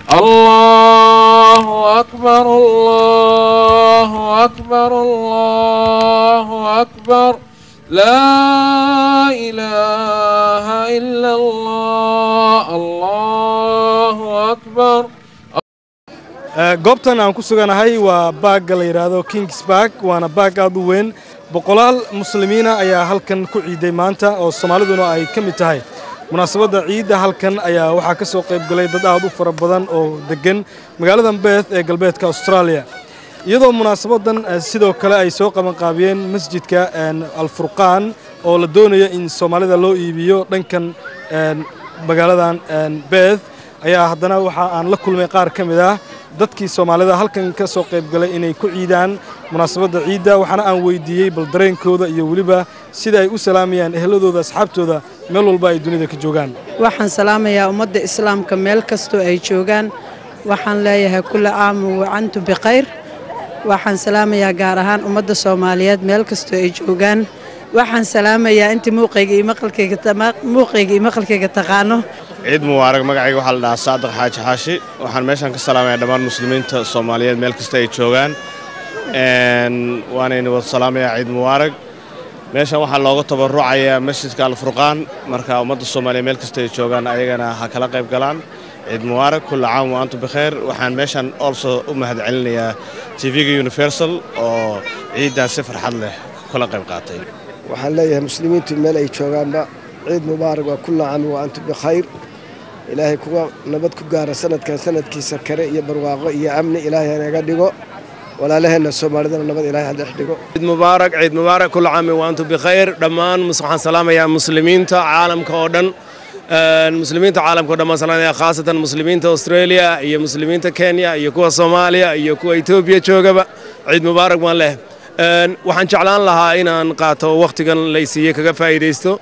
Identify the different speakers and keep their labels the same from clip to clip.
Speaker 1: الله أكبر الله أكبر الله أكبر لا إله إلا الله الله أكبر
Speaker 2: goobtan aan ku suganahay waa baagga la yidhaahdo kings bark waana baag aad u weyn boqolaal muslimiina ayaa halkan ku ciiday maanta oo soomaaliduna ay ka mid tahay munaasabadda ciidda halkan ayaa waxaa ka soo qayb galay dad aad u fara badan oo deggan magaaladan beeth ee galbeedka austraaliya iyadoo munaasabaddan sidoo kale ay soo qabanqaabiyeen masjidka alfurqaan oo la doonaya in soomaalida loo iibiyo dhankan magaaladan beeth ayaa haddana waxa aan la kulmay qaar ka mid ah dadkii soomaalida halkan ka soo qayb galay inay ku ciidaan munaasabadda ciidda waxaana aan weydiiyey bal dareenkooda iyo weliba sida ay u salaamayaan ehladooda asxaabtooda meel walba ay dunida ka joogaan
Speaker 3: waxaan salaamayaa ummadda islaamka meel kastoo ay joogaan waxaan leeyahay kulla aamu wacantu bikhayr waxaan salaamayaa gaar ahaan ummadda soomaaliyeed meel kastoo ay joogaan waxaan salaamayaa intii muuqayga iyo maqalkayga iyo maqalkayga taqaano
Speaker 4: ciid mubaarag magacayga waxaa la dhahaa saadiq xaaji xaashi waxaan meeshaan ka salaamayaa dhammaan muslimiinta soomaaliyeed meel kasta ay joogaan waanayna wada salaamayaa ciid mubaarag meeshan waxaa looga tabarucayaa masjidka alfurqaan marka ummadda soomaaliya meel kasta ay joogaan ayagana ha kala qayb galaan ciid mubaarag kulla caam wa antum bikheer waxaan meeshan also u mahadcelinayaa tv-ga universal oo ciiddan si farxad leh kula qayb qaatay
Speaker 5: waxaan leeyahay muslimiintu meel ay joogaanba ciid mubaarak waa kulla caami wa antum bikhayr ilaahay kuwa nabad ku gaara sanadkan sanadkiisa kare iyo barwaaqo iyo amni ilaahay hanaga dhigo walaalaheenna soomaalidana nabad ilaahay ha dhex dhigo
Speaker 6: ciid mubaarak ciid mubaarak kulla caami wa antum bikhayr dhammaan waxaan salaamayaa muslimiinta caalamka oo dhan muslimiinta caalamka o dhan baan salaamaya khaasatan muslimiinta australia iyo muslimiinta kenya iyo kuwa soomaaliya iyo kuwa etoobiya joogaba ciid mubaarak baan leh waxaan jeclaan lahaa inaan qaato wakhtigan laysiiye kaga faa'iidaysto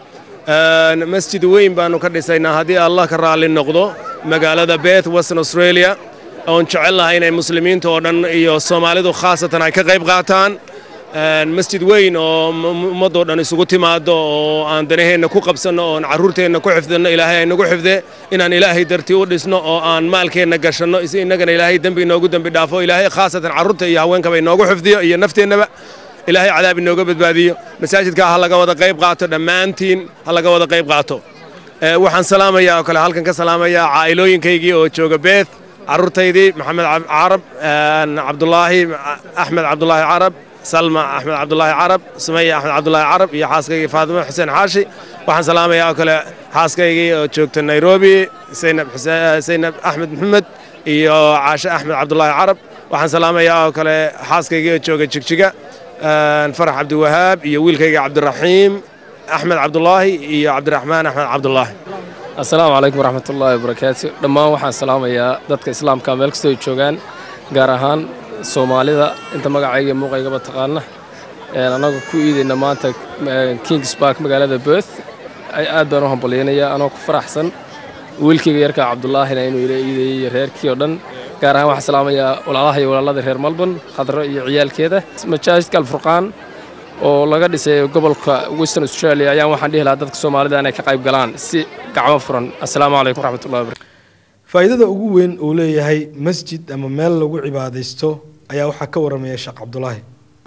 Speaker 6: masjid weyn baanu ka dhisaynaa haddii allah ka raalli noqdo magaalada beth western australia oon jecel lahay inay muslimiinta oo dhan iyo soomaalidu khaasatan ay ka qayb qaataan masjid weyn oo ummaddoo dhan isugu timaado oo aan danaheenna ku qabsanno oon carruurteenna ku xifdinno ilaahay aynagu xifde inaan ilaahay dartii u dhisno oo aan maalkeenna gashanno si innagana ilaahay dembi inoogu dembi dhaafo ilaahay khaasatan carruurta iyo haweenkaba inoogu xifdiyo iyo nafteennaba ilaahay cadaab inooga badbaadiyo masaajidka ha laga wada qayb qaato dhammaantiin ha laga wada qayb qaato waxaan salaamayaa oo kale halkan ka salaamayaa caa'ilooyinkaygii oo jooga beeth carruurtaydii maxamed carab cabdulaahi axmed cabdulaahi carab salma axmed cabdulaahi carab sumaya axmed cabdulaahi carab iyo xaaskaygii faatimo xuseen xaashi waxaan salaamayaa oo kale xaaskaygii oo joogta nairobi saynab saynab axmed maxamed iyo caashe axmed cabdulaahi carab waxaan salaamayaa oo kale xaaskaygii oo jooga jigjiga farax cabdiwahaab iyo wiilkayga cabdiraxiim axmed cabdulaahi iyo cabdiraxmaan axmed cabdulaahi
Speaker 7: assalaamu calaykum waraxmatullaahi wabarakaatu dhammaan waxaan salaamayaa dadka islaamka meel kastoo ay joogaan gaar ahaan soomaalida inta magacayga muuqaygaba taqaana annagu ku iidayna maanta kings bark magaalada beth aad baan u hambalyaynayaa anoo ku faraxsan wiilkayga yarka cabdulaahina inuu ila iidayey reerkii oo dhan gaar ahaan waxaan salaamayaa walaalaha iyo walaalada reer malborn khadro iyo ciyaalkeeda masaajidka alfurqaan oo laga dhisay gobolka western australia ayaan waxaan dhihi lahaa dadka soomaalida inay ka qayb galaan si gacmo furan assalaamu calaykum waraxmatullahi wabarakatu
Speaker 2: faa'iidada ugu weyn uu leeyahay masjid ama meel lagu cibaadaysto ayaa waxaa ka waramaya sheekh cabdulaahi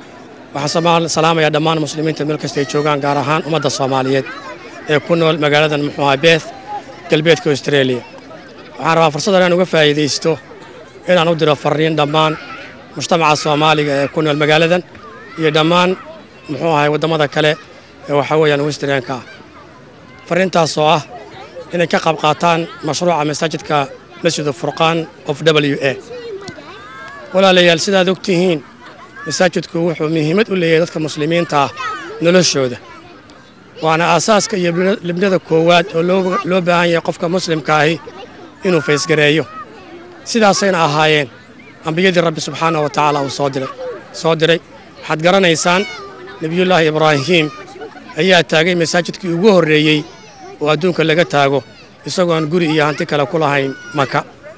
Speaker 8: waxaan salaamayaa dhammaan muslimiinta meel kasta ay joogaan gaar ahaan ummadda soomaaliyeed ee ku nool magaaladan muxuu ahaa beeth galbeedka australia waxaan rabaa fursaddan inaan uga faa'iidaysto inaan u diro farriin dhammaan mujtamaca soomaaliga ee ku nool magaaladan iyo dhammaan muxuu ahay waddamada kale ee waxaa weeyaan westernka ah farriintaasoo ah inay ka qayb qaataan mashruuca masaajidka masjidu furqaan of w a walaalayaal sidaad og tihiin masaajidku wuxuu muhiimad u leeyahay dadka muslimiinta ah noloshooda waana aasaaska iyo libnada koowaad oo loo baahan yahay qofka muslimka ahi inuu faysgareeyo sidaasayna ahaayeen ambiyadii rabbi subxaanah wa tacaala uu soo diray soo diray waxaad garanaysaan nebiyullaahi ibraahiim ayaa taagay masaajidkii ugu horreeyey oo adduunka laga taago isagoon guri iyo hanti kale ku lahayn maka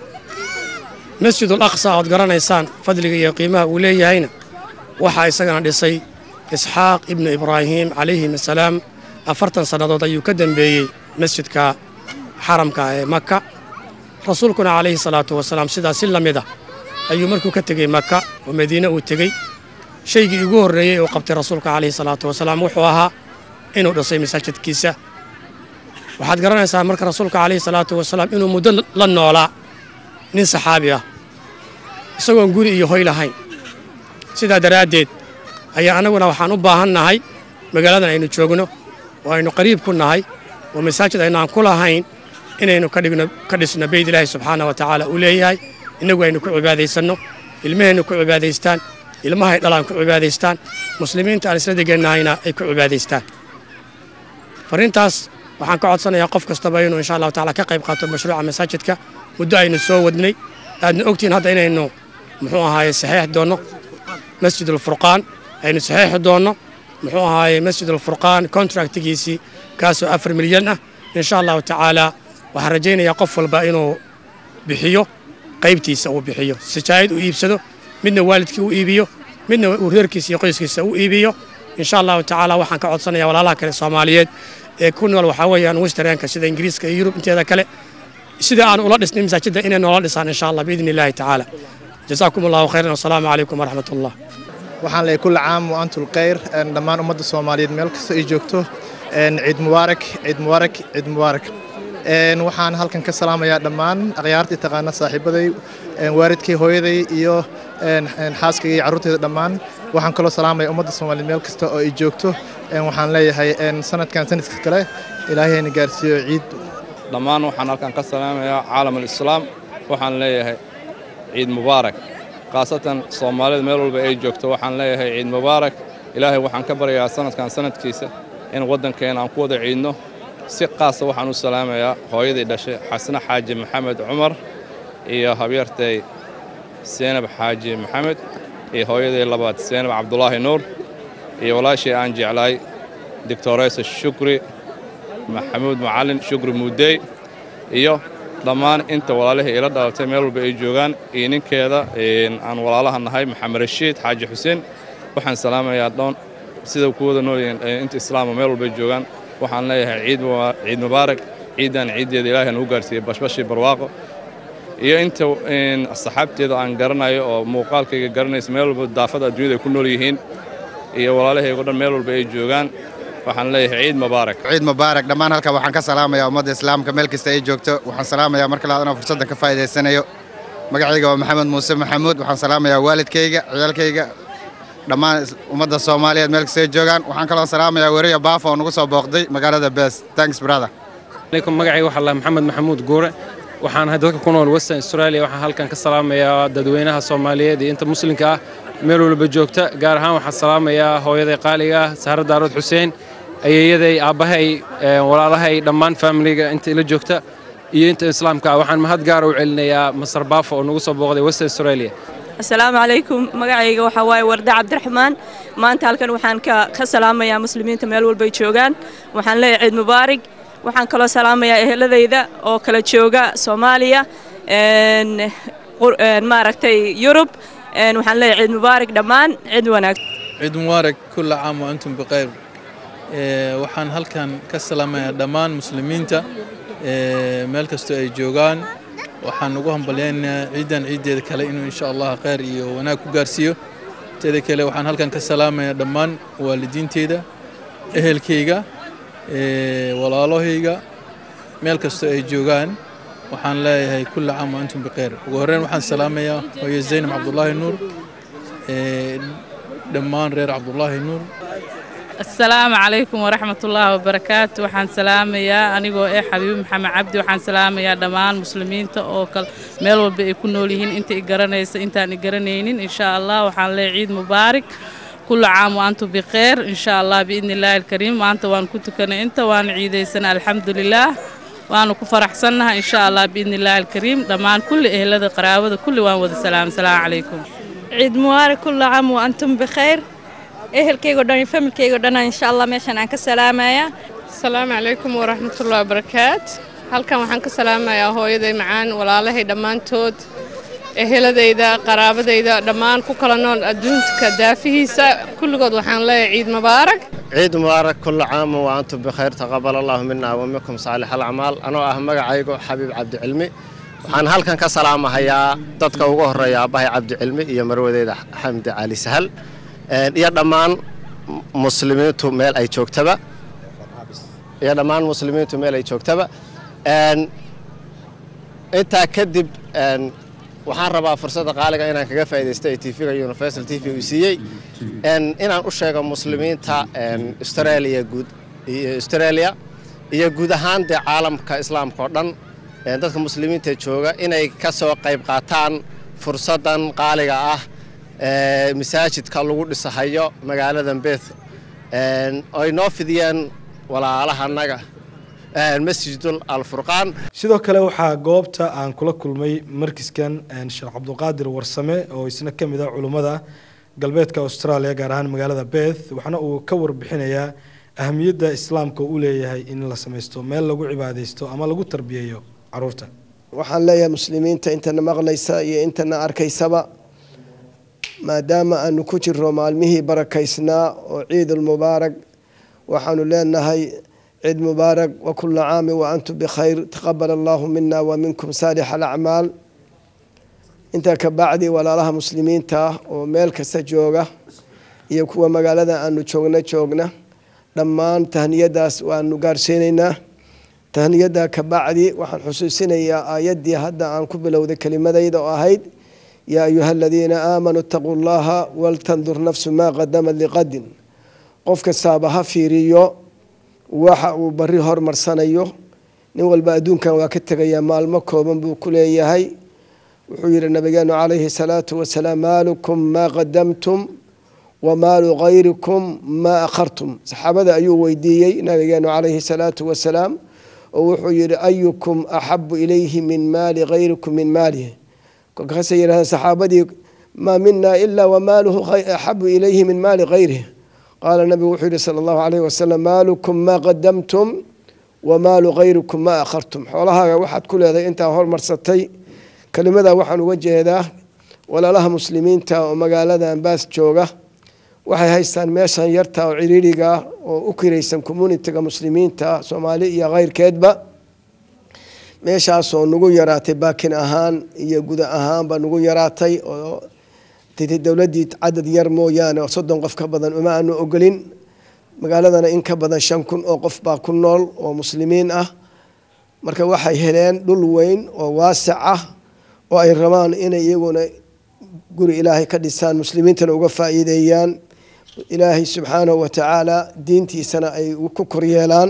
Speaker 8: masjidul aqsa ood garanaysaan fadliga iyo qiimaha uu leeyahayna waxaa isagana dhisay isxaaq ibnu ibraahiim calayhim assalaam afartan sannadood ayuu ka dembeeyey masjidka xaramka ee maka rasuulkuna calayhi salaatu wasalaam sidaas si la mid ah ayuu markuu ka tegey maka oo madiine uu tegey shaygii ugu horreeyey uu qabtay rasuulka calayhi salaatu wasalaam wuxuu ahaa inuu dhisay masaajidkiisa waxaad garanaysaa marka rasuulka calayhi salaatu wasalaam inuu muddo la noolaa nin saxaabi ah isagoon guri iyo hoy lahayn sidaa daraaddeed ayaa annaguna waxaan u baahan nahay magaaladan aynu joogno oo aynu qariib ku nahay oo masaajid aynaan ku lahayn inaynu ka dhigno ka dhisno beyd ilaahi subxaana wa tacaala uu leeyahay innagu aynu ku cibaadaysanno ilmahaynu ku cibaadaystaan ilmahay dhalaan ku cibaadaystaan muslimiinta aan isla degannahayna ay ku cibaadaystaan farriintaas waxaan ka codsanayaa qof kastaba inuu insha allahu tacaala ka qayb qaato mashruuca masaajidka muddo aynu soo wadnay aadna ogtihiin hadda inaynu muxuu ahaaye saxiix doonno masjid alfurqaan aynu saxiixi doonno muxuu ahaaye masjid alfurqaan contractigiisii kaasoo afar milyan ah insha allahu tacaala waxaan rajaynayaa qof walba inuu bixiyo qaybtiisa uu bixiyo sijaayad uu iibsado midna waalidkii uu iibiyo midna uu reerkiisa iyo qoyskiisa u iibiyo insha allahu tacaala waxaan ka codsanayaa walaalaha kale soomaaliyeed ee ku nool waxaa weeyaan westernka sida ingiriiska iyo yurub inteeda kale sida aan ula dhisnay masaajidda inay noola dhisaan insha allah biidni illaahi tacaala jasaakum allahu khayran wasalaamu calaykum waraxmat ullah
Speaker 9: waxaan leeyahay kulli caam wa antul khayr dhammaan ummadda soomaaliyeed meel kasta ay joogto ciid mubaarak ciid mubaarak ciid mubaarak waxaan halkan ka salaamayaa dhammaan akhyaartii taqaana saaxiibaday waalidkay hooyaday iyo xaaskayga iyo carruurtayda dhammaan waxaan kaloo salaamaya ummadda soomaaliyeed meel kasta oo ay joogto waxaan leeyahay sanadkan sanadka kale ilaahayna gaarsiiyo ciid
Speaker 10: dhammaan waxaan halkan ka salaamayaa caalam alislaam waxaan leeyahay ciid mubaarak khaasatan soomaalida meel walba ay joogto waxaan leeyahay ciid mubaarak ilaahay waxaan ka baryayaa sanadkan sanadkiisa in waddankeena aan ku wada ciidno si qaasa waxaan u salaamayaa hooyadii dhashay xasne xaaji maxamed cumar iyo habyartay seenab xaaji maxamed iyo hooyadii labaad seenab cabdulaahi nuur iyo walaashii aan jeclaay doctoreysa shukri maxamuud macallin shukri muudey iyo dhammaan inta walaalihii ila dhalatay meel walba ay joogaan iyo ninkeeda aan walaalaha nahay maxamed rashiid xaaji xuseen waxaan salaamayaa dhoon sida kuwada noolyihiin inta islaama meel walba ay joogaan waxaan leeyahay ciid mubaarak ciidan ciiddeeda ilaahay nagu gaarsiiyey bashbashii barwaaqo iyo inta saxaabteeda aan garanayo oo muuqaalkayga garanaysa meel walba daafada adduunyada ay ku nool yihiin iyo walaalahaygo dhan meel walba ay joogaan waxaan leeyahay ciid mubaarak
Speaker 11: ciid mubaarak dhammaan halkan waxaan ka salaamayaa ummadda islaamka meel kasta ay joogto waxaan salaamayaa marka labaad inaan fursaddan ka faa'iidaysanayo magacayga waa maxamed muuse maxamuud waxaan salaamayaa waalidkayga ciyaalkayga dhammaan ummadda soomaaliyeed meel kasta ay joogaan waxaan kaloo salaamayaa weriya baafo oo nagu soo booqday magaalada bees thanks brother
Speaker 12: alaikum magacayga waxaa lahaa maxamed maxamuud guure waxaan ahay dadka ku nool western australia waxaan halkan ka salaamayaa dadweynaha soomaaliyeed iyo inta muslimka ah meel walba joogta gaar ahaan waxaan salaamayaa hooyaday qaaliga ah sahra daarood xuseen ayeeyaday aabbahay walaalahay dhammaan faamiliga inta ila joogta iyo inta islaamka ah waxaan mahad gaara u celinayaa masar baafo oo nagu soo booqday western australia
Speaker 13: asalaamu calaykum magacayga waxaa waaye warda cabdiraxmaan maanta halkan waxaan ka salaamayaa muslimiinta meel walbay joogaan waxaan leeyahay ciid mubaarig waxaan kaloo salaamayaa eheladayda oo kala jooga soomaaliya maaragtay yurub waxaan leeyahay ciid mubaarig dhammaan ciid wanaagsan
Speaker 14: ciid mubaarak kulla caam wa antum bikhayr waxaan halkan ka salaamayaa dhammaan muslimiinta meel kastoo ay joogaan waxaan ugu hambalyaynayaa ciidan ciiddeeda kale inuu insha allah khayr iyo wanaag ku gaarsiiyo teeda kale waxaan halkan ka salaamayaa dhammaan waalidiinteyda ehelkayga walaalahayga meel kastoo ay joogaan waxaan leeyahay kulla caam wa antum bikhayr ugu horreyn waxaan salaamayaa hooye zaynab cabdulaahi nuur dhammaan reer cabdulaahi nuur
Speaker 15: asalaamu calaykum waraxmatullaahi wabarakaatu waxaan salaamayaa anigoo eh xabiibi maxamed cabdi waxaan salaamayaa dhammaan muslimiinta oo kale meel walba ay ku nool yihiin inta i garanaysa intaan i garanaynin insha allah waxaan leeyahay ciid mubaarak كل عام وأنتم بخير إن شاء الله بإذن الله الكريم وأنت وأن كنت كان أنت وأنا عيديسنا الحمد لله وأنا كفر أحسنها إن شاء الله بإذن الله الكريم دمان كل أهل هذا قرابة كل وان وذا سلام السلام عليكم
Speaker 16: ciid mubaarak kulla caam wa antum bikhayr ehelkaygo dhan iyo familkaygo dhan insha allah meeshan aan ka salaamaya
Speaker 17: asalaamu calaykum waraxmatullahi wabarakaat halkan waxaan ka salaamayaa hooyaday macaan walaalahay dhammaantood eheladayda qaraabadayda dhammaan ku kala nool adduunka daafihiisa kulligood waxaan leeyahay ciid mubaarak
Speaker 4: ciid mubaarak kulla caam wa antum bikhayr taqabal allahu mina wa minkum saalix alacmaal anoo ah magacaygu xabiib cabdicilmi
Speaker 18: waxaan halkan ka salaamahayaa dadka ugu horeeya aabbahay cabdicilmi iyo marwadeeda xamdi cali sahal iyo dhammaan muslimiintu meel ay joogtaba iyo dhammaan muslimiintu meel ay joogtaba intaa kadib waxaan rabaa fursadda qaaliga inaan kaga faa'iidaysto ee tvga universal t v uu siiyey inaan u sheego muslimiinta australia guud australia iyo guud ahaan dee caalamka islaamka oo dhan dadka muslimiinta jooga inay ka soo qayb qaataan fursaddan qaaliga ah masaajidka lagu dhisahayo magaaladan beth ay noo fidiyeen walaalahanaga masjidul alfurqaan
Speaker 2: sidoo kale waxaa goobta aan kula kulmay markiskan sheekh cabdulqaadir warsame oo isna ka mid ah culummada galbeedka australia gaar ahaan magaalada beth waxaana uu ka warbixinayaa ahamiyadda islaamka u leeyahay in la samaysto meel lagu cibaadaysto ama lagu tarbiyeeyo caruurta
Speaker 5: waxaan leeyahay muslimiinta intana maqlaysa iyo intana arkaysaba maadaama aanu ku jirro maalmihii barakaysnaa oo ciidulmubaarak waxaanu leenahay ciid mubaarak wa kula caami wa antum bikhayr taqabal allahu mina wa minkum saalix alacmaal intaa ka bacdi walaalaha muslimiinta ah oo meel kasta jooga iyo kuwa magaalada aanu joogna joogna dhammaan tahniyadaas waanu gaarsiinaynaa tahniyada ka bacdi waxaan xusuusinayaa aayaddii hadda aan ku bilowday kelimadayda oo ahayd yaa ayuha aladiina aamanuu itaquu llaha waltandur nafsu maa qadamat liqadin qof kastaaba ha fiiriyo waxa uu bari hormarsanayo nin walba adduunkan waa ka tegayaa maalmo kooban buu ku leeyahay wuxuu yihi nabigeenu calayhi salaatu wasalaam maalukum maa qadamtum wa maalu kayrikum maa akhartum saxaabada ayuu weydiiyey nabigeenu calayhi salaatu wasalaam oo wuxuu yihi ayukum axabu ilayhi min maali kayrikum min maalihi kolkaasay yidhahdeen saxaabadii maa mina ilaa wamaaluhu axabu ilayhi min maali kayrihi qaala nabigu wuxuu yihi sala allahu calayhi wasalam maalukum maa qadamtum wa maalu kayrikum maa akhartum xoolahaaga waxaad ku leedahay intaa hormarsatay kelimada waxaan uga jeedaa walaalaha muslimiinta oo magaalada ambaas jooga waxay haystaan meeshan yarta oo ciriiriga oo u kiraysan communitiga muslimiinta soomaali iyo keyrkeedba meeshaasoo nagu yaraatay baakin ahaan iyo guda ahaanba nagu yaraatay oo dowladii cadad yar mooyaane oo soddon qof ka badan uma aanu ogolin magaaladana in ka badan shan kun oo qof baa ku nool oo muslimiin ah marka waxay heleen dhul weyn oo waasic ah oo ay rabaan inay iyaguna guri ilaahay ka dhisaan muslimiintana uga faa'iideeyaan ilaahay subxaanahu wa tacaala diintiisana ay ku koryeelaan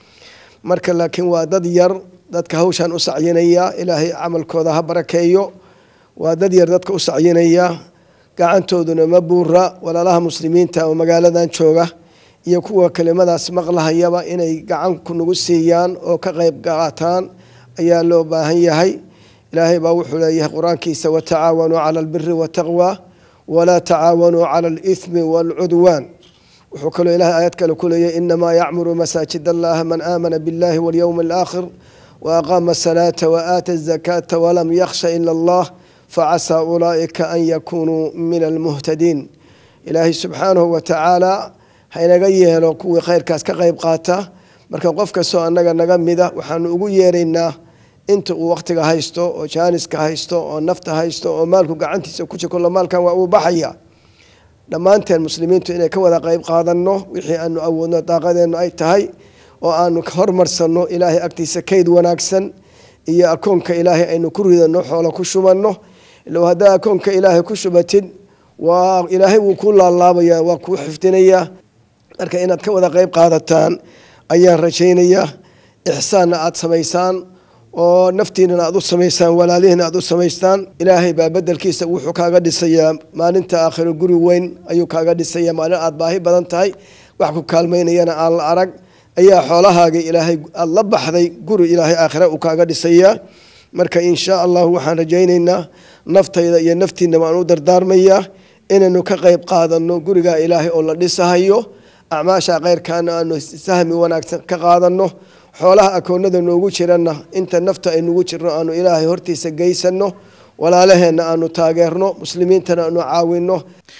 Speaker 5: marka laakiin waa dad yar dadka hawshan u sacyinaya ilaahay camalkooda ha barakeeyo waa dad yar dadka u sacyinaya gacantooduna ma buura walaalaha muslimiinta oo magaaladan jooga iyo kuwa kelimadaas maqlahayaba inay gacanku nagu siiyaan oo ka qayb qaataan ayaa loo baahan yahay ilaahay baa wuxuu leeyahay qur-aankiisa watacaawanuu cala albiri wataqwa walaa tacaawanuu cala alithmi waalcudwaan wuxuu kaloo ilahay aayad kale ku leeyahay inamaa yacmuru masaajid allaha man aamana biاllahi walyowmi alaakhir waaqaama asalaata waaata azakaata walam yakhsha ila allah facasaa ulaa'ika an yakunuu min almuhtadiin ilaahay subxaanahu wa tacaala haynaga yeelo kuwii khayrkaas ka qayb qaata marka qof kastoo annaga naga mida waxaanu ugu yeeraynaa inta uu wakhtiga haysto oo jaaniska haysto oo nafta haysto oo maalku gacantiisa ku jiro maalkan waa uu baxaya dhammaanteen muslimiintu inay ka wada qayb qaadanno wixii aanu awoodno daaqadeennu ay tahay oo aanu hormarsanno ilaahay agtiisa kayd wanaagsan iyo akoonka ilaahay aynu ku ridano xoolo ku shubanno ilow haddaa akoonka ilaahay ku shubatid waa ilaahay wuu kuu laalaabaya waa kuu xifdinayaa marka inaad ka wada qayb qaadataan ayaan rajaynayaa ixsaanna aada samaysaan oo naftiinana aad u samaysaan walaalihiina aad u samaystaan ilaahay baa bedelkiisa wuxuu kaaga dhisayaa maalinta aakhiro guri weyn ayuu kaaga dhisayaa maalin aad baahi badan tahay wax ku kaalmaynayana aan la arag ayaa xoolahaaga ilaahay aada la baxday guri ilaahay aakhira uu kaaga dhisayaa marka insha allahu waxaan rajaynaynaa naftayda iyo naftiina waan u dardaarmayaa inaynu ka qayb qaadano gurigaa ilaahay oo la dhisahayo acmaasha kheyrkaana aanu sahmi wanaagsan ka qaadano xoolaha akoonada noogu jiranna inta nafta ay nugu jirno aanu ilaahay hortiisa geysano walaalaheenna aanu taageerno muslimiintana aanu caawino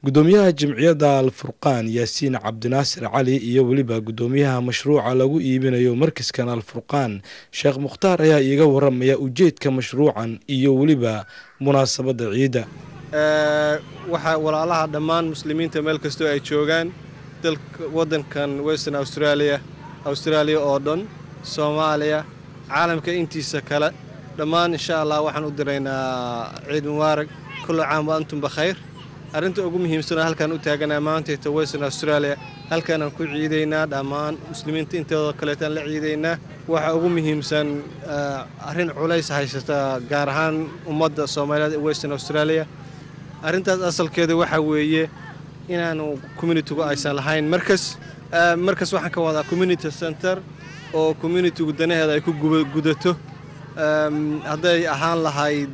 Speaker 2: gudoomiyaha jimciyadda alfurqaan yaasiin cabdinaasir cali iyo weliba gudoomiyaha mashruuca lagu iibinayo markaskan alfurqaan sheekh mukhtaar ayaa iiga waramaya ujeedka mashruucan iyo weliba munaasabadda ciidda
Speaker 19: waxaa walaalaha dhammaan muslimiinta meel kastoo ay joogaan dalka waddankan western australia australia oo dhan soomaaliya caalamka intiisa kale dhammaan insha allah waxaan u diraynaa ciid mubaarak kullu caam wa antum bakhayr arrinta ugu muhiimsan oo halkaan u taaganaa maantayta western australia halkaanaan ku ciidaynaa dhammaan muslimiinta intooda kaleetaan la ciidaynaa waxa ugu muhiimsan arrin culays haysata gaar ahaan ummadda soomaaliyeed ee western australia arrintaas asalkeeda waxaa weeye inaanu communitigu aysan lahayn markas markas waxaan ka wadaa community center oo communitigu danaheeda ay ku gudato hadday ahaan lahayd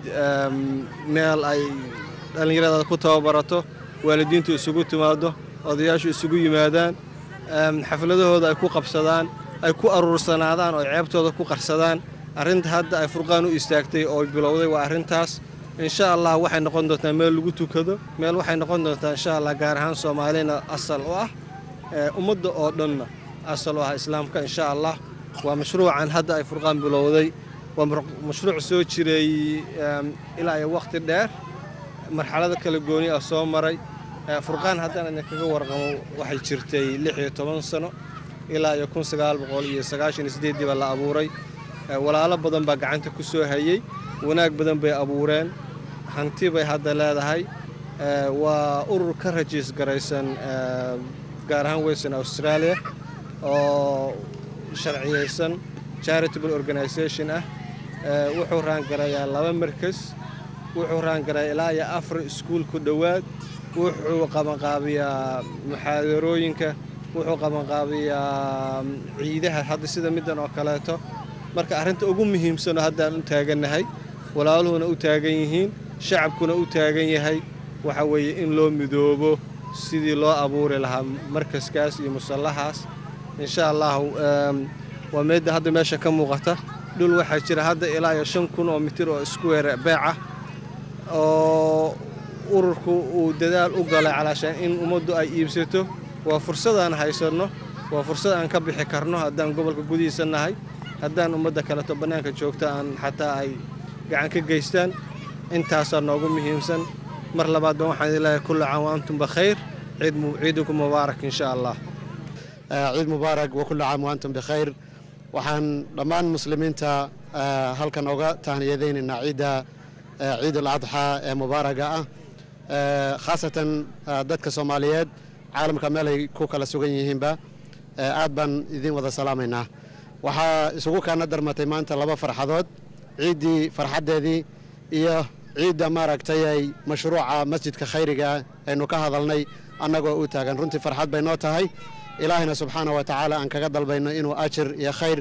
Speaker 19: meel ay dhallinyarada ku tababarato waalidiintu isugu timaado odayaashu isugu yimaadaan xafladahooda ay ku qabsadaan ay ku aruursanaadaan oo ceebtooda ku qarsadaan arrinta hadda ay furqaan u istaagtay oo bilowday waa arrintaas insha allah waxay noqon doontaa meel lagu tukado meel waxay noqon doontaa insha allah gaar ahaan soomaalina asal u ah ummadda oo dhanna asal u ah islaamka insha allah waa mashruucan hadda ay furqaan bilowday waa mashruuc soo jiray ilaa iyo wakhti dheer marxalada kala gooni ah soo maray furqaan haddaan idinkaga warqamo waxay jirtay lix iyo toban sano ilaa iyo kun sagaal boqol iyo sagaashan iyo sideeddii baa la abuuray walaalo badan baa gacanta ku soo hayey wanaag badan bay abuureen hanti bay hadda leedahay waa urur ka rajiis garaysan gaar ahaan western australia oo sharciyeysan charitable organisation ah wuxuu raangarayaa laba markas wuxuu raangarayaa ilaa iyo afar iskuul ku dhowaad wuxuu qabanqaabiyaa muxaadarooyinka wuxuu qabanqaabiyaa ciidaha hadda sida middan oo kaleeto marka arrinta ugu muhiimsanoo haddaan u taagannahay walaaluhuna u taagan yihiin shacabkuna u taagan yahay waxa weeye in loo midoobo sidii loo abuuri lahaa markaskaas iyo musallahaas insha allahu waa meedda hadda meesha ka muuqata dhul waxaa jira hadda ilaa iyo shan kun oo mitir oo iskuweer beeca oo ururku uu dadaal u galay calaashaan in ummaddu ay iibsato waa fursadaan haysanno waa fursad aan ka bixi karno haddaan gobolka gudihiisa nahay haddaan ummadda kaleto bannaanka joogta aan xataa ay gacan ka geystaan intaasaa noogu muhiimsan mar labaadba waxaan idin leeyahay kullu caam wa antum bakhayr ciidukum mubaarak insha allah
Speaker 20: ciid mubaarak wa kullu caam wa antum bikhayr waxaan dhammaan muslimiinta halkan oga tahniyadaynaynaa ciidda ciid al-adxaa ee mubaaraga ah khaasatan dadka soomaaliyeed caalamka meel ay ku kala sugan yihiinba aad baan idin wada salaamaynaa waxaa isugu kaana darmatay maanta laba farxadood ciiddii farxaddeedii iyo ciidda maaragtay ay mashruuca masjidka khayriga aynu ka hadalnay annagoo u taagan runtii farxad bay noo tahay ilaahayna subxaana wa tacaala aan kaga dalbayno inuu ajir iyo khayr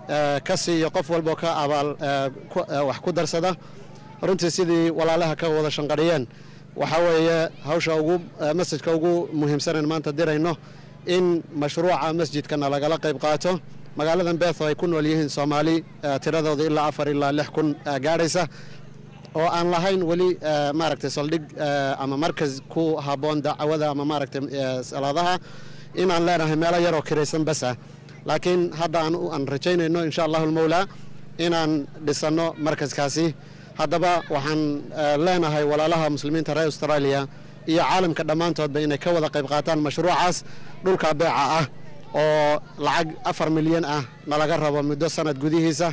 Speaker 20: ka siiyo qof walboo ka abaal wax ku darsada runtii sidii walaalaha ka wada shanqadhiyeen waxaa weeye hawsha ugu masjidka ugu muhiimsanan maanta dirayno in mashruuca masjidkana lagala qayb qaato magaaladan beetho ay ku nool yihiin soomaali tiradooda ilaa afar ilaa lix kun gaadhaysa oo aan lahayn weli maaragtay saldhig ama markas ku habboon dacwada ama maaragtay salaadaha inaan leenahay meelo yaroo kiraysan bas ah laakiin hadda aan rajaynayno insha allahu almawlaa inaan dhisanno markaskaasi haddaba waxaan leenahay walaalaha muslimiinta reer australia iyo caalamka dhammaantoodba inay ka wada qayb qaataan mashruucaas dhulka beeca ah oo lacag afar milyan ah nalaga rabo muddo sanad gudihiisa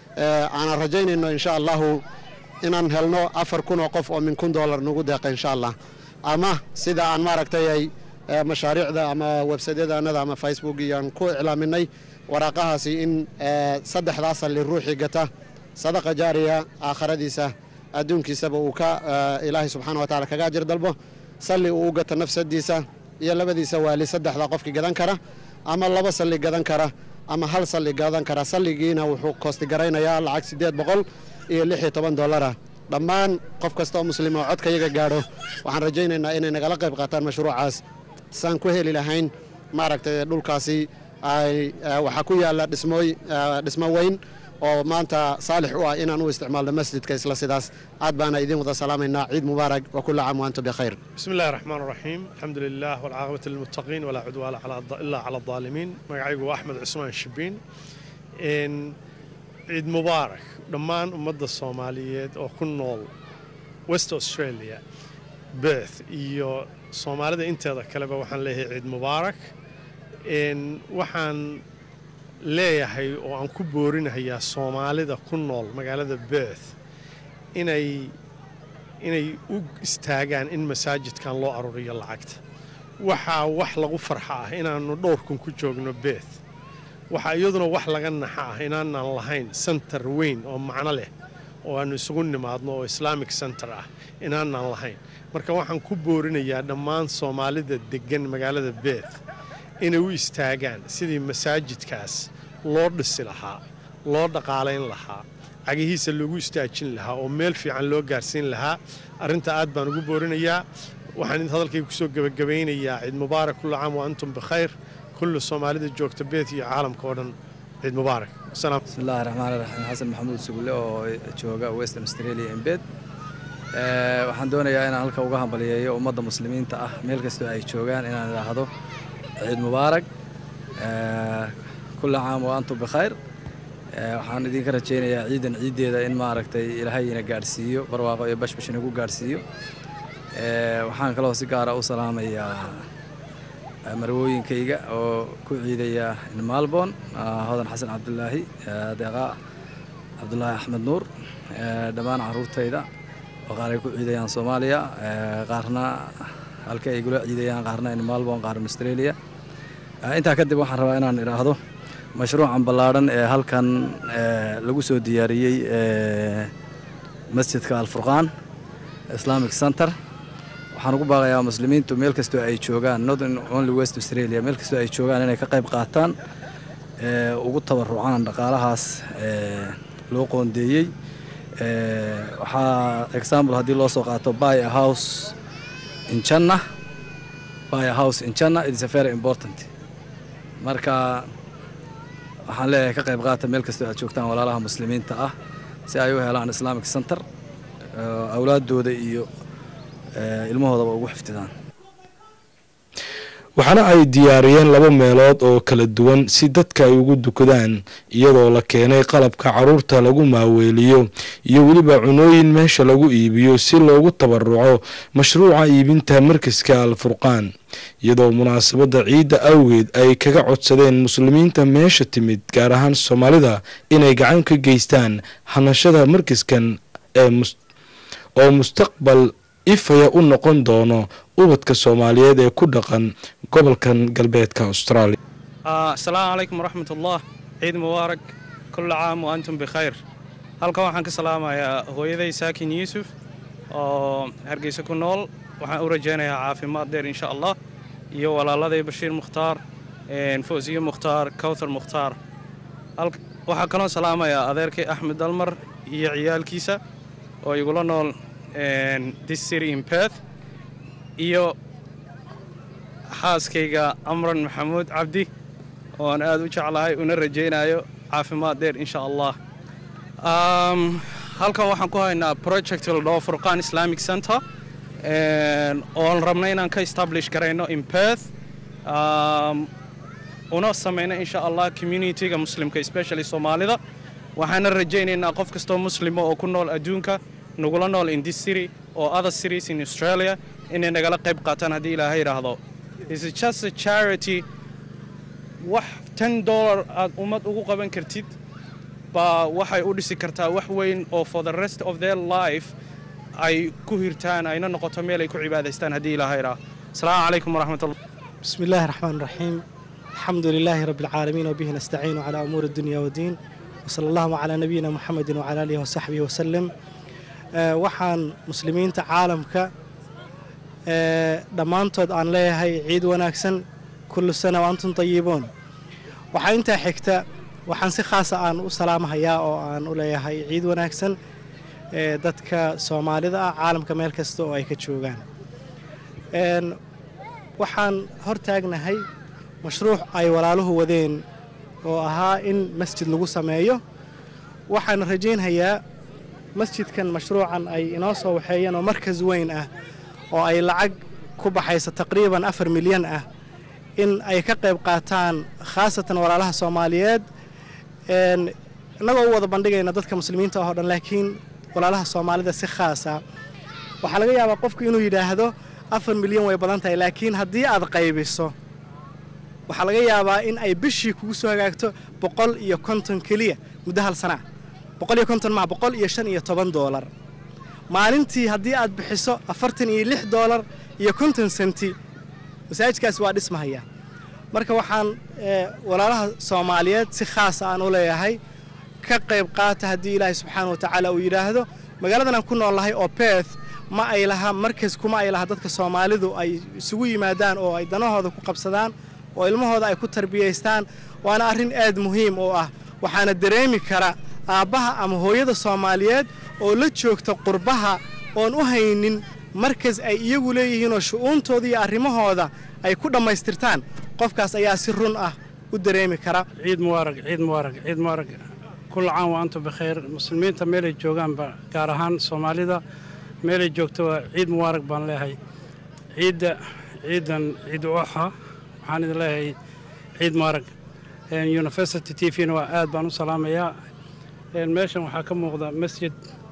Speaker 20: aanan rajaynayno insha allahu inaan helno afar kun oo qof oo min kun dollar nagu deeqa insha allah ama sida aan maaragtay ay mashaariicda ama websaydyadaanada ama facebook iyo aan ku iclaaminay waraaqahaasi in saddexdaa salli ruuxii gata sadaqa jaariya aakhiradiisa adduunkiisaba uu ka ilaahay subxaana wa tacala kaga ajir dalbo salli uu u gato nafsadiisa iyo labadiisa waali saddexda qofkii gadan kara ama laba salli gadan kara ama hal salli gadan kara salligiina wuxuu koostigaraynaya lacag siddeed boqol iyo lix iyo toban dollara dhammaan qof kasta oo muslim oo codka iyaga gaadho waxaan rajaynaynaa inay nagala qayb qaataan mashruucaas saan ku heli lahayn maaragtay dhulkaasi ay waxaa ku yaalla dhismooy dhismo weyn oo maanta saalix u ah inaan u isticmaalno masjidka isla sidaas aad baana idin wada salaamaynaa ciid mubaarak wa kulla caam wa antum bikhayr
Speaker 21: بسم الله الرحمن الرحيم الحمد لله والعاقبة للمتقين ولا عدوان على الض- إلا على الظالمين مقعيقو أحمد عثمان الشبين إن عيد مبارك دمان أمد الصوماليات أو كنول ويست أستراليا بيث إيو صوماليدا انت هذا كلبا وحن ليه عيد مبارك إن وحن leeyahay oo aan ku boorinahayaa soomaalida ku nool magaalada beeth inay inay u istaagaan in masaajidkan loo aruuriyo lacagta waxaa wax lagu farxa ah inaannu dhowr kun ku joogno beeth waxaa iyaduna wax laga naxa ah inaanaan lahayn center weyn oo macno leh oo aannu isugu nimaadno oo islamic center ah inaanaan lahayn marka waxaan ku boorinayaa dhammaan soomaalida deggan magaalada beeth inay u istaagaan sidii masaajidkaas loo dhisi lahaa loo dhaqaalayn lahaa cagihiisa loogu istaajin lahaa oo meel fiican loo gaarsiin lahaa arrinta aad baan ugu boorinayaa waxaan hadalkayga kusoo gebagabaynayaa ciid mubaarak kullu caam wa antum bikhayr kullu soomaalida joogta beet iyo caalamka oo dhan ciid mubaarak salaam
Speaker 22: بسم الله الرحمن الرحيم xasan maxamuud sugulle oo jooga western australia embed waxaan doonayaa inaan halka uga hambaliyeeyo ummadda muslimiinta ah meel kastoo ay joogaan inaan idhaahdo ciid mubaarak kulla caam wa antum bikhayr waxaan idinka rajaynayaa ciidan ciiddeeda in maaragtay ilaahay ina gaadhsiiyo barwaaqo iyo bashbash inagu gaadhsiiyo waxaan kaloo si gaara u salaamayaa marwooyinkayga oo ku ciidaya maalboon hodan xasan cabdulaahi deeqa cabdulaahi axmed nuur dhammaan caruurtayda oo qaar ay ku ciidayaan soomaaliya qaarna halka ay gula ciidayaan qaarna in maalboon qaarna australia intaa kadib waxaan rabaa inaan idhaahdo mashruucan ballaadhan ee halkan lagu soo diyaariyey masjidka alfurqaan islamic center waxaan ugu baaqayaa muslimiintu meel kastoo ay joogaan northern only west australia meel kastoo ay joogaan inay ka qayb qaataan ugu tabarucaan dhaqaalahaas loo qoondeeyey waxaa example haddii loo soo qaato buy a house in China buy a house in China it is a very important marka waxaan leeyahay ka qayb qaata meel kastoo aad joogtaan walaalaha muslimiinta ah si ay u helaan islamic center awlaadooda iyo ilmahoodaba ugu xifdidaan
Speaker 2: waxaana ay diyaariyeen laba meelood oo kala duwan si dadka ay ugu dukadaan iyadoo la keenay qalabka caruurta lagu maaweeliyo iyo weliba cunooyin meesha lagu iibiyo si loogu tabaruco mashruuca iibinta markaska alfurqaan iyadoo munaasabadda ciidda awgeed ay kaga codsadeen muslimiinta meesha timid gaar ahaan soomaalida inay gacan ka geystaan hanashada markaskan ee oo mustaqbal ifaya u noqon doono ubadka soomaaliyeed ee ku dhaqan gobolkan galbeedka australia
Speaker 23: asalaamu calaykum waraxmat ullah ciid mubaarak kulla caam wa antum bikhayr halkan waxaan ka salaamayaa hooyaday saakin yuusuf oo hargeysa ku nool waxaan u rajaynayaa caafimaad dheer insha allah iyo walaaladay bashiir mukhtaar fawsiye mukhtaar kawthar mukhtaar waxaa kaloo salaamayaa adeerkay axmed dalmar iyo ciyaalkiisa oo igula nool this city in perth iyo xaaskayga amran maxamuud cabdi oo aan aad u jeclahay una rajaynayo caafimaad dheer insha allah halkan waxaan ku haynaa project la dhaho furqaan islamic center oon rabna inaan ka establish garayno in perth una samayno insha allah communityga muslimka especially soomaalida waxaana rajaynaynaa qof kastoo muslima oo ku nool adduunka nagula nool in this city or other cities in australia inay nagala qayb qaataan haddii ilaahay yidhaahdo is just a charity wax ten dollar aad ummad ugu qaban kartid baa waxay u dhisi kartaa wax weyn oo for the rest of their life ay ku hirtaan ayna noqoto meel ay ku cibaadaystaan haddii ilaahay yidhaahdo asalaamu calaykum waraxmatullah
Speaker 24: بسم الله الرحمن الرحيم الحمد لله رب العالمين وبه نستعين على أمور الدنيا والدين وصلى الله على نبينا محمد وعلى آله وصحبه وسلم waxaan muslimiinta caalamka dhammaantood aan leeyahay ciid wanaagsan kullu sana wa antum tayibuun waxaa intaa xigta waxaan si khaasa aan u salaamahayaa oo aan u leeyahay ciid wanaagsan dadka soomaalida ah caalamka meel kasta oo ay ka joogaan waxaan hortaagnahay mashruuc ay walaaluhu wadeen oo ahaa in masjid lagu sameeyo waxaan rajaynhayaa masjidkan mashruucan ay inoo soo waxeeyeen oo markas weyn ah oo ay lacag ku baxaysa taqriiban afar milyan ah in ay ka qayb qaataan khaasatan walaalaha soomaaliyeed innagoo u wada bandhigayna dadka muslimiinta oo dhan laakiin walaalaha soomaalida si khaasa waxaa laga yaabaa qofku inuu yidhaahdo afar milyan way badan tahay laakiin haddii aad qaybiso waxaa laga yaabaa in ay bishii kugu soo hagaagto boqol iyo konton keliya muddo hal sana boqol iyo konton maa boqol iyo shan iyo toban doolar maalintii haddii aad bixiso afartan iyo lix doolar iyo konton senti masaajidkaasi waa dhismahaya marka waxaan walaalaha soomaaliyeed si khaasa aan u leeyahay ka qayb qaata haddii ilaahay subxaana wa tacaala uu yidhaahdo magaaladan aan ku noolnahay oo beeth ma ay laha markas kuma ay laha dadka soomaalidu ay isugu yimaadaan oo ay danahooda ku qabsadaan oo ilmahooda ay ku tarbiyaystaan waana arrin aad muhiim u ah waxaana dareemi kara aabbaha ama hooyada soomaaliyeed oo la joogta qurbaha oon u haynin markas ay iyagu leeyihiinoo shu'uuntooda iyo arrimahooda ay ku dhammaystirtaan qofkaas ayaa si run ah u dareemi kara
Speaker 1: ciid mubaarag ciid mubaarag ciid mubaarag kulla caan wa antum bikhayr muslimiinta meelay joogaanba gaar ahaan soomaalida meelay joogto waa ciid mubaarag baan leeyahay ciidda ciidan ciid uaxa waxaan idin leeyahay ciid mubaarag university t v-na waa aad baan u salaamayaa meeshan waxaa ka muuqda masjid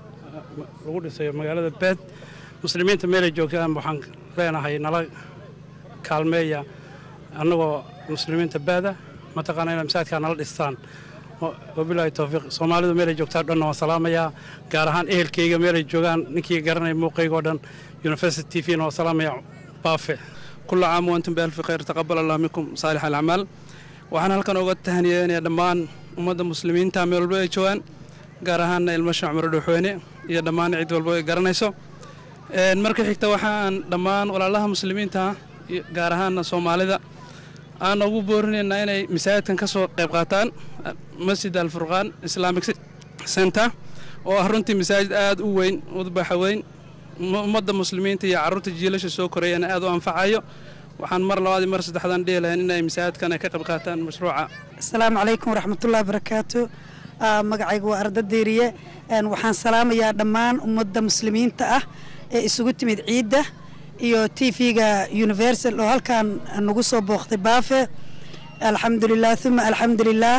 Speaker 1: lagu dhisayo magaalada beed muslimiinta meelay joogtaan waxaan leenahay nala kaalmeeya annagoo muslimiinta baada mataqaana inay masaajidkaa nala dhistaan wabilaahi towfiiq soomaalidu meelay joogtaan dhanna waan salaamayaa gaar ahaan ehelkayga meelay joogaan ninkii garanaya muuqayga oo dhan university t v-na waan salaamayaa baafe
Speaker 23: كل عام وأنتم بألف خير تقبل الله منكم صالح الأعمال waxaan halkan uga tahaniyeenaya dhammaan ummadda muslimiinta meel walba ay joogaan gaar ahaana ilmo shacmar dhuxweyne iyo dhammaan cid walba ay garanayso marka xigta waxaan dhammaan walaalaha muslimiinta gaar ahaana soomaalida aan ugu boorinaynaa inay masaajidkan ka soo qayb qaataan masjid alfurqaan islamic center oo ah runtii masaajid aad u weyn udbaxa weyn ummadda muslimiinta iyo carruurta jiilasha soo korayana aad u anfacayo waxaan mar labaad mar saddexdaan dhihi lahayn inay masaajidkan ay ka qayb qaataan mashruuca
Speaker 3: asalaamu calaykum waraxmatullahi barakaatu magacaygu waa arda deeriye waxaan salaamayaa dhammaan ummadda muslimiinta ah ee isugu timid ciidda iyo t v-ga universal oo halkan nagu soo booqtay baafe alxamdulilah uma alxamdulilaah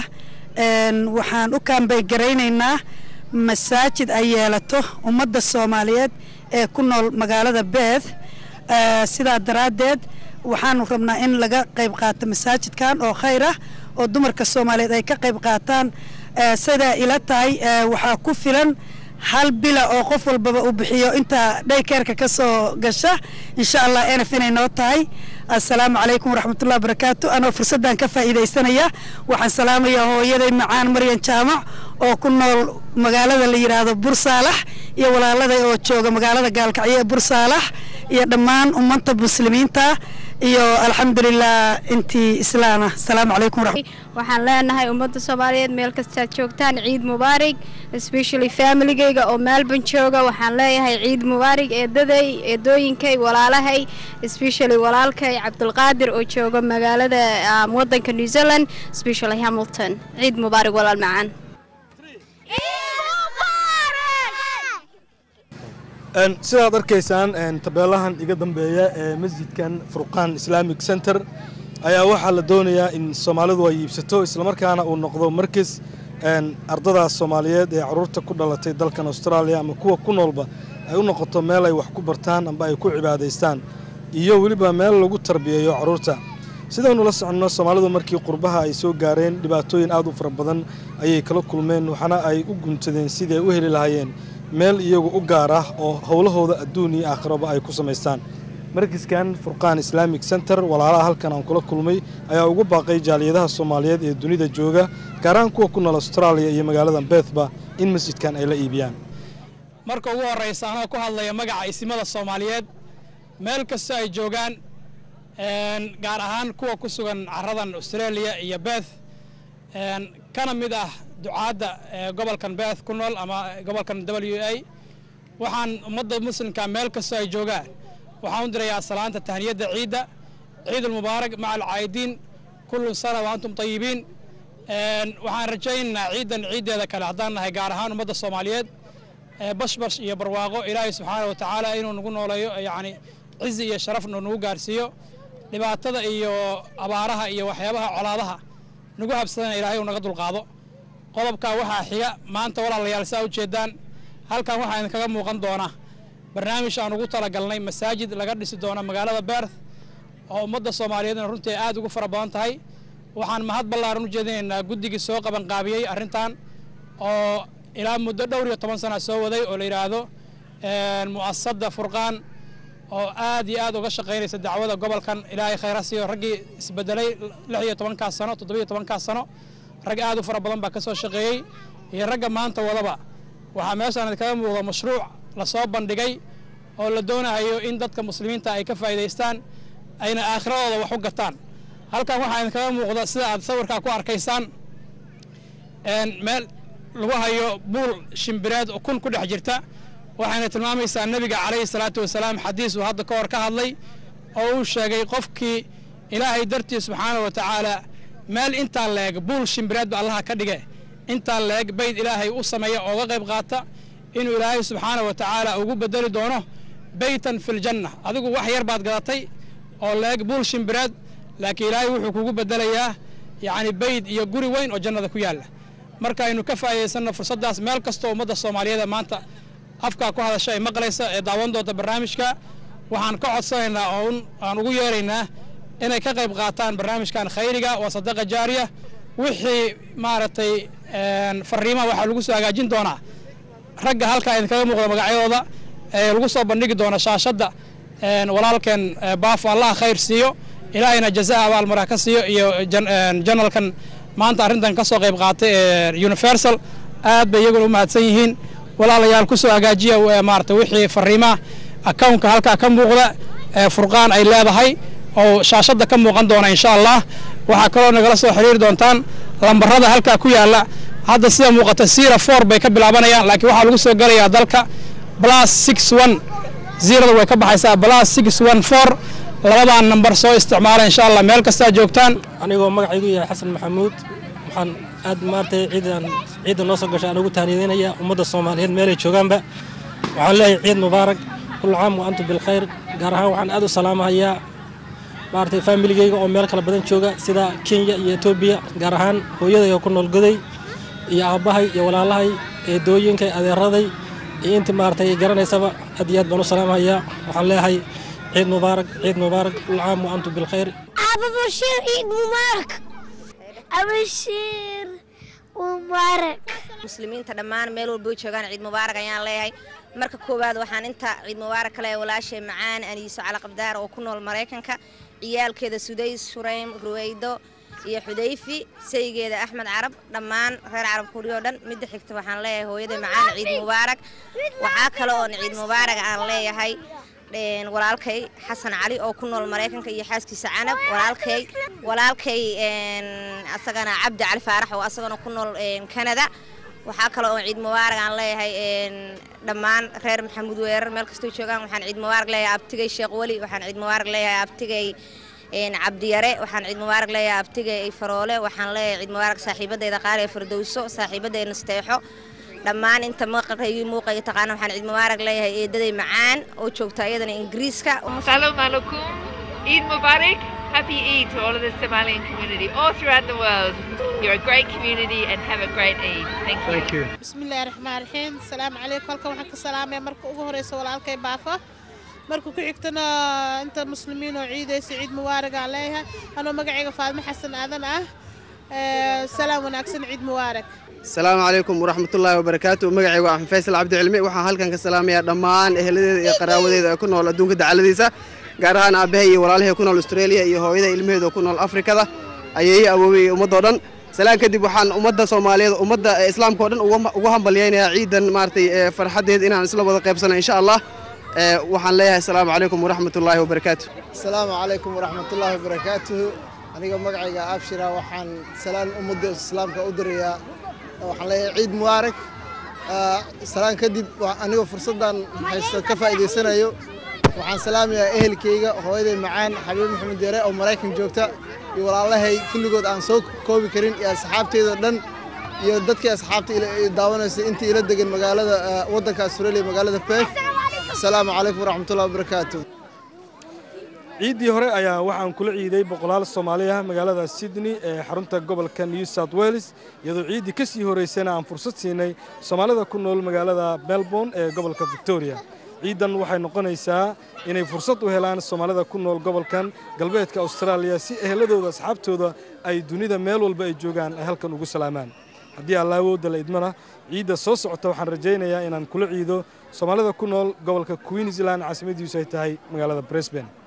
Speaker 3: waxaan u kaambay garaynaynaa masaajid ay yeelato ummadda soomaaliyeed ee ku nool magaalada beeth sidaa daraaddeed waxaanu rabnaa in laga qayb qaato masaajidkan oo khayr ah oo dumarka soomaaliyeed ay ka qayb qaataan sidaa ila tahay waxaa ku filan hal bila oo qof walbaba uu bixiyo inta dhaykeerka ka soo gasha insha allah enf inay noo tahay assalaamu calaykum waraxmatullahi barakaatu anoo fursaddan ka faa'iidaysanaya waxaan salaamayaa hooyaday macaan maryan jaamac oo ku nool magaalada la yidhaahdo bursaalax iyo walaaladay oo jooga magaalada gaalkacyo ee bursaalax iyo dhammaan ummadda muslimiinta iyo alxamdulilah intii islaana asalaamu calaykum
Speaker 6: waxaan leenahay ummadda soomaaliyeed meel kastaad joogtaan ciid mubaarig especially familigayga oo melbourne jooga waxaan leeyahay ciid mubaarig eedaday eedooyinkay walaalahay especially walaalkay cabdulqaadir oo jooga magaalada wadanka new zealand especially hamilton ciid mubaarig walaal macaan
Speaker 2: sidaad arkaysaan tabeelahan iga dambeeya ee masjidkan furqaan islamic center ayaa waxaa la doonayaa in soomaalidu ay iibsato islamarkaana uu noqdo markas ardadaas soomaaliyeed ee caruurta ku dhalatay dalkan austraaliya ama kuwa ku noolba ay u noqoto meel ay wax ku bartaan amba ay ku cibaadaystaan iyo weliba meel lagu tarbiyeeyo caruurta sidaynu la soconno soomaalidu markii qurbaha ay soo gaareen dhibaatooyin aad u fara badan ayay kala kulmeen waxaana ay u guntadeen sidii ay u heli lahaayeen meel iyagu u gaar ah oo howlahooda adduun iyo aakhiraba ay ku samaystaan markaskan furqaan islamic center walaalaha halkan aan kula kulmay ayaa ugu baaqay jaaliyadaha soomaaliyeed ee dunida jooga gaaraan kuwa ku nool austraaliya iyo magaalada beethba in masjidkan ay la iibiyaan
Speaker 7: marka ugu horraysa anoo ku hadlaya magaca isimada soomaaliyeed meel kastoo ay joogaan gaar ahaan kuwa ku sugan caradan australia iyo beeth kana mid ah ducaadda gobolkan beeth ku nool ama gobolkan w a waxaan ummadda muslimka meel kastoo ay joogaan waxaan u dirayaa salaanta tahniyadda ciidda ciid ulmubaarak maca alcaa'idiin kullu sana wa antum tayibiin waxaan rajaynaynaa ciidan ciiddeeda kale haddaan nahay gaar ahaan ummadda soomaaliyeed bashbash iyo barwaaqo ilaahay subxaana wa tacaala inuu nagu nooleeyo yacni cizi iyo sharafna nagu gaarsiiyo dhibaatada iyo abaaraha iyo waxyaabaha colaadaha nagu habsadana ilaahay uu naga dulqaado qodobkaa waxaa xiga maanta walaalayaal saa ujeedaan halkan waxaa idinkaga muuqan doona barnaamij aan ugu talagalnay masaajid laga dhisi doona magaalada beerth oo ummadda soomaaliyeedna runtii aad ugu fara badan tahay waxaan mahad ballaaran u jeedinaynaa guddigii soo qabanqaabiyey arrintan oo ilaa muddo dhowr iyo toban sana soo waday oo la yidhaahdo mu'asadda furqaan oo aad iyo aad uga shaqaynaysa dacwada gobolkan ilaahay khayra siiyo raggii isbedelay lix iyo tobankaas sano toddobiyo tobankaas sano rag aad u fara badan baa ka soo shaqeeyey iyo ragga maanta wadaba waxaa meeshaan idinkaga muuqda mashruuc lasoo bandhigay oo la doonayo in dadka muslimiinta ay ka faa'iidaystaan ayna aakhiradooda wax u gataan halkan waxaa idinkaga muuqda sida aad sawirkaa ku arkaysaan meel lagu hayo buul shimbireed oo kun ku dhex jirta waxayna tilmaamaysaa nebiga calayhi salaatu wasalaam xadiis uu hadda ka hor ka hadlay oo uu sheegay qofkii ilaahay dartii subxaana wa tacaala meel intaa leeg buul shimbireed ba allaha ka dhige intaa leeg bayd ilaahay u sameeya ooga qayb qaata inuu ilaahay subxaana wa tacaala ugu bedeli doono beytan filjanna adigu wax yar baad gadatay oo leeg buul shimbireed laakiin ilaahay wuxuu kugu bedelayaa yacni bayd iyo guri weyn oo jannada ku yaalla marka aynu ka faa'iidaysanno fursaddaas meel kastoo ummadda soomaaliyeed maanta afkaa ku hadasha ay maqlaysa ee daawan doonta barnaamijka waxaan ka codsanaynaa oo aan ugu yeeraynaa inay ka qayb qaataan barnaamijkan khayriga waa sadaqa jaariya wixii maaragtay fariimaha waxaa lagu soo hagaajin doonaa ragga halkaa idinkaga muuqda magacyadooda ee lagu soo bandhigi doona shaashadda walaalkeen baafo allaha khayr siiyo ilaahayna jazaha abaalmaraa ka siiyo iyo janalkan maanta arrintan ka soo qayb qaatay ee universal aad bay iyaguna u mahadsan yihiin walaalayaal ku soo hagaajiya maarata wixii fariimaha accountka halkaa ka muuqda ee furqaan ay leedahay oo shaashadda ka muuqan doona insha allah waxaa kaloo nagala soo xiriiri doontaan lambarada halkaa ku yaalla hadda sida muuqata sira four bay ka bilaabanayaan laakiin waxaa lagu soo gelayaa dalka plus six one zerada way ka baxaysaa plus six one four labadan nambar soo isticmaala insha allah meel kastaa joogtaan
Speaker 2: anigoo magacaygu yahay xasan maxamuud waxaan aad maaragtay ciidan ciidan noo soo gashay aan ugu taaniyadeynaya ummadda soomaaliyeed meelay joogaanba waxaan leeyahay ciid mubaarak kullu caam wa antum bilkhayr gaar ahaan waxaan aad u salaamahayaa maaragtay faamiligeyga oo meel kala badan jooga sida kenya iyo etoobiya gaar ahaan hooyadayga ku nool goday iyo aabbahay iyo walaalahay eedooyinkay adeeraday iyo intii maaragtay garanaysaba aad iyo aad baan u salaamahayaa waxaan leeyahay ciid mubaarak ciid mubaarak kullu caam wa antum bilkhayr
Speaker 8: أبو بشير عيد مبارك أبشر مبارك
Speaker 9: muslimiinta dhammaan meel walba u joogaan ciid mubaarak ayaan leeyahay marka koowaad waxaan inta ciid mubaarak kale walaashay macaan aniiso cali qabdaar oo ku nool maraykanka ciyaalkeeda sudays shuraym ruweydo iyo xudayfi saygeeda axmed carab dhammaan reer carab kuriyo dhan midda xigta waxaan leeyahay hooyaday macaan ciid mubaarak waxaa kale oon ciid mubaarak aan leeyahay walaalkay xasan cali oo ku nool maraykanka iyo xaaskiisa canab walaalkay walaalkay asagana cabdi cali faarax oo asagana ku nool canada waxaa kale oo ciid mubaarak aan leeyahay dhammaan reer maxamuud weerar meel kastoo joogaan waxaan ciid mubaarak leeyahay abtigay sheekh weli waxaan ciid mubaarak leeyahay abtigay cabdiyare waxaan ciid mubaarak leeyahay abtigay faroole waxaan leeyahay ciid mubaarak saaxiibadeyda qaar ee firdowso saaxiibadeyda nasteexo dhammaan inta maqalkaygii muuqaya taqaana waxaan ciid mubaarak leeyahay eedaday macaan oo joogta iyadana ingiriiska
Speaker 10: Salam alaikum. Eid Mubarak. Happy Eid to all of the Somalian community all throughout the world. You're a great community and have a great Eid. Thank you.
Speaker 2: Thank you.
Speaker 11: bismillaahi raxmaan raxiim asalaamu calaykum halkan waxaan ka salaamaya marka ugu horeysa walaalkay baafa marka ku xigtana inta muslimiin oo ciidaysa ciid mubaarag aan leeyahay anoo magacayga faadmo xasan aadan ah Ee, salaam wanaagsan ciid mubaarak
Speaker 25: asalaamu calaykum waraxmatullaahi wabarakaatu magacaygu axmed faysal cabdi cilmi waxaan halkan ka salaamayaa dhammaan eheladeeda iyo qaraawadeeda ee ku nool adduunka dacaladiisa gaar ahaan aabbahay iyo walaalahay ku nool australia iyo hooyada ilmaheeda oo ku nool afrikada ayeeyi awoobay iyo ummadoo dhan salaan kadib waxaan ummadda soomaaliyeed ummadda islaamka oo dhan uga- ugu hambalyaynayaa ciidan maaragtay ee farxaddeed inaan isla wada qaybsano insha allah Ee, waxaan leeyahay asalaamu calaykum waraxmatullaahi wabarakaatu
Speaker 26: asalaamu calaykum waraxmatullaahi wabarakaatuhu aniga magacayga abshira waxaan salaan ummadda islaamka u dirayaa waxaan leeyahay ciid mubaarak Ah, salaan kadib wa- anigoo fursaddan haysta ka faa'iidaysanayo waxaan salaamayaa ehelkayga hooyaday macaan xabiib maxamed deere oo maraykan joogta iyo walaalahay kulligood aan soo koobi karin iyo asxaabteydao dhan iyo dadkii asxaabta daawanaysa intii ila degan magaalada waddanka australia magaalada perth asalaamu calaykum waraxmatullahi wabarakaatu
Speaker 2: ciiddii hore ayaa waxaan kula ciiday boqolaal soomaali ah magaalada sydney ee xarunta gobolka new south wales iyadoo ciiddii ka sii horeysana aan fursad siinay soomaalida ku nool magaalada melbourne ee gobolka victoria ciiddan waxay noqonaysaa inay fursad u helaan soomaalida ku nool gobolkan galbeedka austraaliya si eheladooda asxaabtooda ay dunida meel walba ay joogaan ay halkan ugu salaamaan haddii alla awoodda la idmana ciidda soo socota waxaan rajaynayaa inaan kula ciido soomaalida ku nool gobolka queensland caasimadiisu ay tahay magaalada brisbane